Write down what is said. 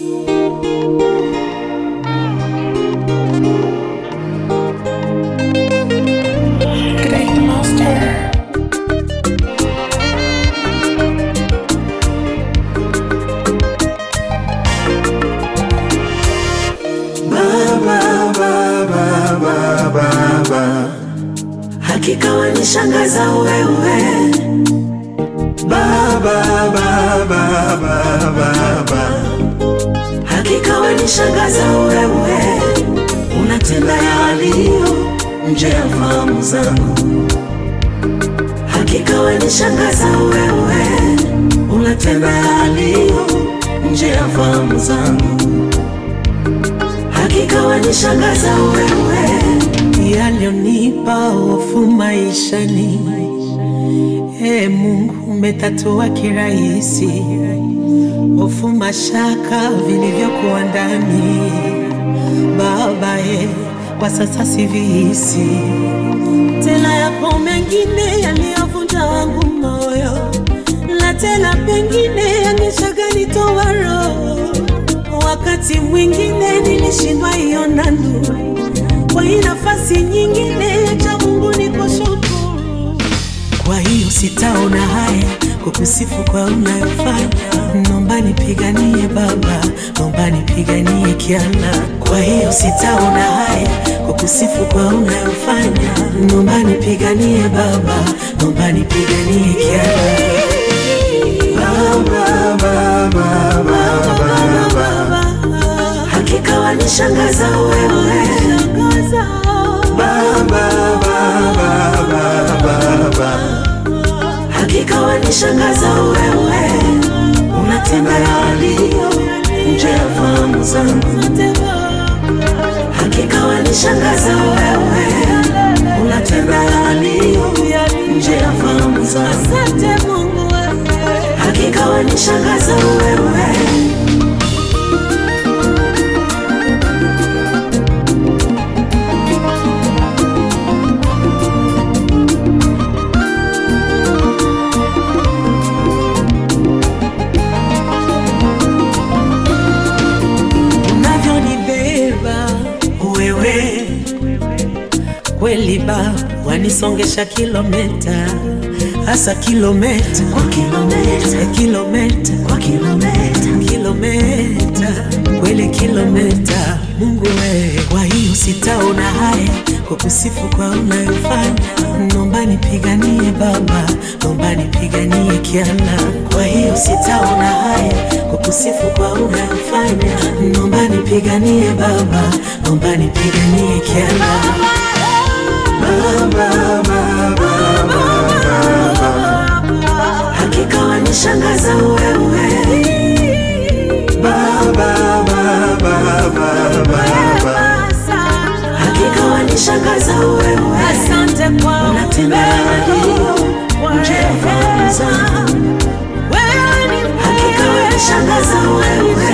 Great Monster. hakika wanishangaza wewe baba, baba, baba, baba. hakika wanishangaza wewe unatenda yaliyo nje ya fahamu zangu hakika wanishangaza wewe unatenda yaliyo nje ya fahamu zangu hakika wanishangaza wewe yaliyonipa hofu maishani. E Mungu, umetatua kirahisi hofu, mashaka vilivyokuwa ndani. Baba e, kwa sasa sivihisi tena. Yapo mengine yaliyovunja wangu moyo, na tena pengine yangeshaganitoa roho. Wakati mwingine nilishindwa iona nuru kwa hii nafasi nyingine cha Mungu ni kushukuru. Kwa hiyo sitaona haya kukusifu kwa unayofanya, nomba nipiganie Baba, nomba nipiganie Kiana. Kwa hiyo sitaona haya kukusifu kwa unayofanya, nomba nipiganie Baba, nomba nipiganie Kiana. Baba, Baba, Baba, Baba, hakika wanishangaza wewe Baba, Baba, Baba, Baba, hakika wanishangaza wewe, unatenda yaliyo nje ya fahamu zangu. Hakika wanishangaza wewe, unatenda yaliyo nje ya fahamu zangu. Hakika wanishangaza wewe unavyonibeba wewe kweli ba wanisongesha kilometa hasa kilometa kwa kilometa kilometa kwa kilometa kilometa kweli kilometa Mungu wewe, kwa hiyo sitaona haya kukusifu kwa unayofanya, nomba nipiganie Baba, nomba nipiganie Kiana. Kwa hiyo sitaona haya kukusifu kwa unayofanya, nomba nipiganie Baba, nomba nipiganie Kiana. Baba, Baba, Baba, hakika wanishangaza wewe Baba, Baba, Baba, hakika wanishangaza wewe, Asante kwa unatenda yaliyo nje ya fahamu zangu. Wewe ni Hakika wanishangaza wewe,